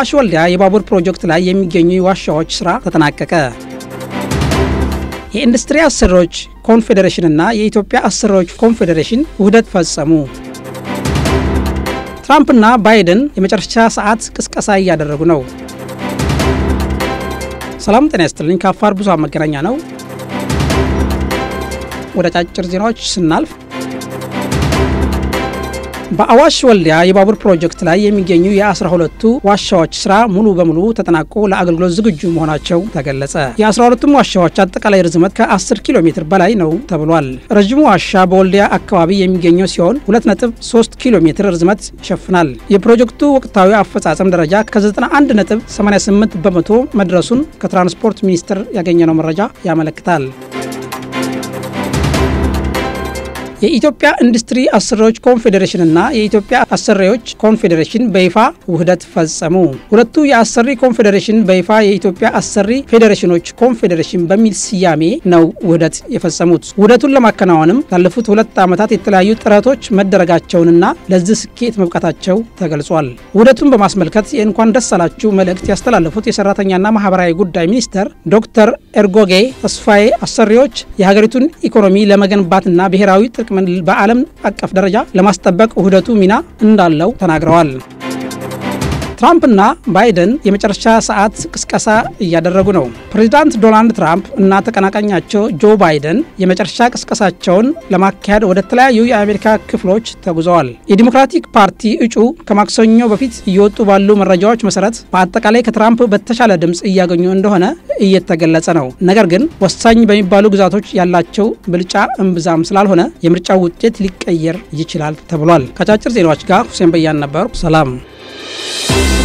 በአዋሽ ወልዲያ የባቡር ፕሮጀክት ላይ የሚገኙ የዋሻዎች ስራ ተጠናቀቀ። የኢንዱስትሪ አሰሪዎች ኮንፌዴሬሽንና የኢትዮጵያ አሰሪዎች ኮንፌዴሬሽን ውህደት ፈጸሙ። ትራምፕና ባይደን የመጨረሻ ሰዓት ቅስቀሳ እያደረጉ ነው። ሰላም ጤና ይስጥልኝ። ከአፋር ብዙኃን መገናኛ ነው። ወደ አጫጭር ዜናዎች ስናልፍ በአዋሽ ወልዲያ የባቡር ፕሮጀክት ላይ የሚገኙ የአስራ ሁለቱ ዋሻዎች ስራ ሙሉ በሙሉ ተጠናቆ ለአገልግሎት ዝግጁ መሆናቸው ተገለጸ። የአስራ ሁለቱም ዋሻዎች አጠቃላይ ርዝመት ከ10 ኪሎ ሜትር በላይ ነው ተብሏል። ረዥሙ ዋሻ በወልዲያ አካባቢ የሚገኘው ሲሆን 2.3 ኪሎ ሜትር ርዝመት ይሸፍናል። የፕሮጀክቱ ወቅታዊ አፈጻጸም ደረጃ ከ91.88 በመቶ መድረሱን ከትራንስፖርት ሚኒስቴር ያገኘነው መረጃ ያመለክታል። የኢትዮጵያ ኢንዱስትሪ አሰሪዎች ኮንፌዴሬሽንና የኢትዮጵያ አሰሪዎች ኮንፌዴሬሽን በይፋ ውህደት ፈጸሙ። ሁለቱ የአሰሪ ኮንፌዴሬሽን በይፋ የኢትዮጵያ አሰሪ ፌዴሬሽኖች ኮንፌዴሬሽን በሚል ስያሜ ነው ውህደት የፈጸሙት። ውህደቱን ለማከናወንም ላለፉት ሁለት ዓመታት የተለያዩ ጥረቶች መደረጋቸውንና ለዚህ ስኬት መብቃታቸው ተገልጿል። ውህደቱን በማስመልከት የእንኳን ደስ አላችሁ መልእክት ያስተላለፉት የሰራተኛና ማህበራዊ ጉዳይ ሚኒስተር ዶክተር ኤርጎጌ ተስፋዬ አሰሪዎች የሀገሪቱን ኢኮኖሚ ለመገንባትና ብሔራዊ ጥቅምን በዓለም አቀፍ ደረጃ ለማስጠበቅ ውህደቱ ሚና እንዳለው ተናግረዋል። ትራምፕና ባይደን የመጨረሻ ሰዓት ቅስቀሳ እያደረጉ ነው። ፕሬዚዳንት ዶናልድ ትራምፕ እና ተቀናቃኛቸው ጆ ባይደን የመጨረሻ ቅስቀሳቸውን ለማካሄድ ወደ ተለያዩ የአሜሪካ ክፍሎች ተጉዘዋል። የዲሞክራቲክ ፓርቲ እጩ ከማክሰኞ በፊት እየወጡ ባሉ መረጃዎች መሰረት በአጠቃላይ ከትራምፕ በተሻለ ድምፅ እያገኙ እንደሆነ እየተገለጸ ነው። ነገር ግን ወሳኝ በሚባሉ ግዛቶች ያላቸው ብልጫ እምብዛም ስላልሆነ የምርጫው ውጤት ሊቀየር ይችላል ተብሏል። ከአጫጭር ዜናዎች ጋር ሁሴን በያን ነበሩ። ሰላም